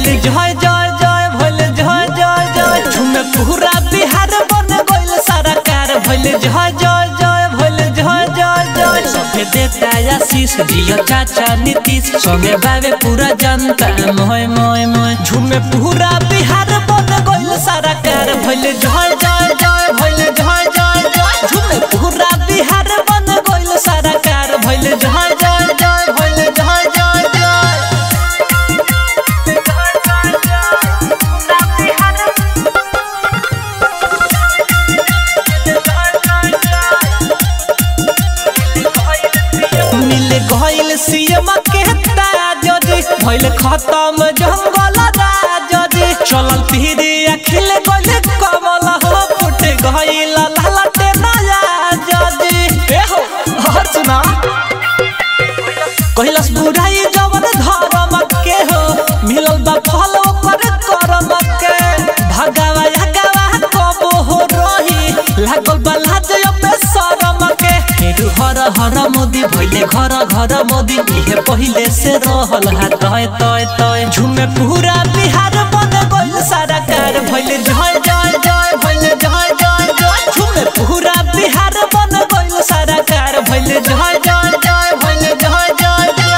जय जय जय भइल जय जय जय झूमे पूरा बिहार बन गइल सारा कार भइल जय जय जय भइल जय जय जय सभे देता आशीष जियो चाचा नीतीश संगे बाबे पूरा जनता मोय मोय मोय झूमे पूरा बिहार बन गइल सारा कार भइल जय जय जय भइल जय जय जय झूमे पूरा बिहार बन गइल सारा कार भइल जय जय जय भइल जय जय जय मिल गइल सीएम के ताजरी भइल खत्म जंगल राजरी चलल पीरी अखिल गइल कमल हो फुट गइल लालटे नया जदी ए हो हर सुना कैलाश बुढ़ाई जवन धर्म के हो मिलल बा फल ओकर करम के भगवा यगवा कबो हो रही लागल बा लाज पे शरम के फेरु हर हर मोदी भइले घर घर मोदी इहे पहिले से रहल हा तय तय तय झुमे पूरा बिहार बन गइल सारा कार भइले जय जय जय भइले जय जय जय झुमे पूरा बिहार बन गइल सारा कार भइले जय जय जय भइले जय जय जय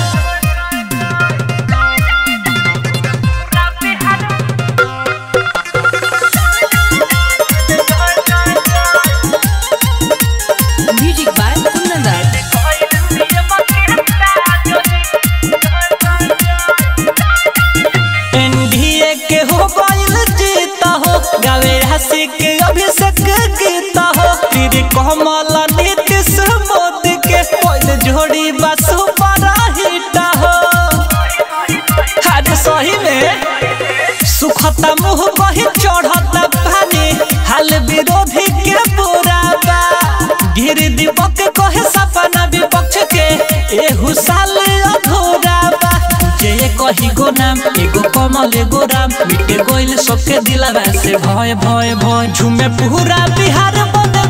Music by Kunandar. एनडीए के हो गइल जीता हो गावे हंसी के अभिषेक गीता हो तेरे कमल नीतीश मोदी के पहले जोड़ी बस बड़ा हिटा हो आज सही में सुखता मुंह बही चढ़ता पानी हाल विरोधी के बुरा बा गिर दीपक कहे सपना विपक्ष के एहू साल अधूरा बा जे कही गो नाम एगो कमल एगो राम मिटे गइल सबके दिलवा से भय भय भय झूमे पूरा बिहार बन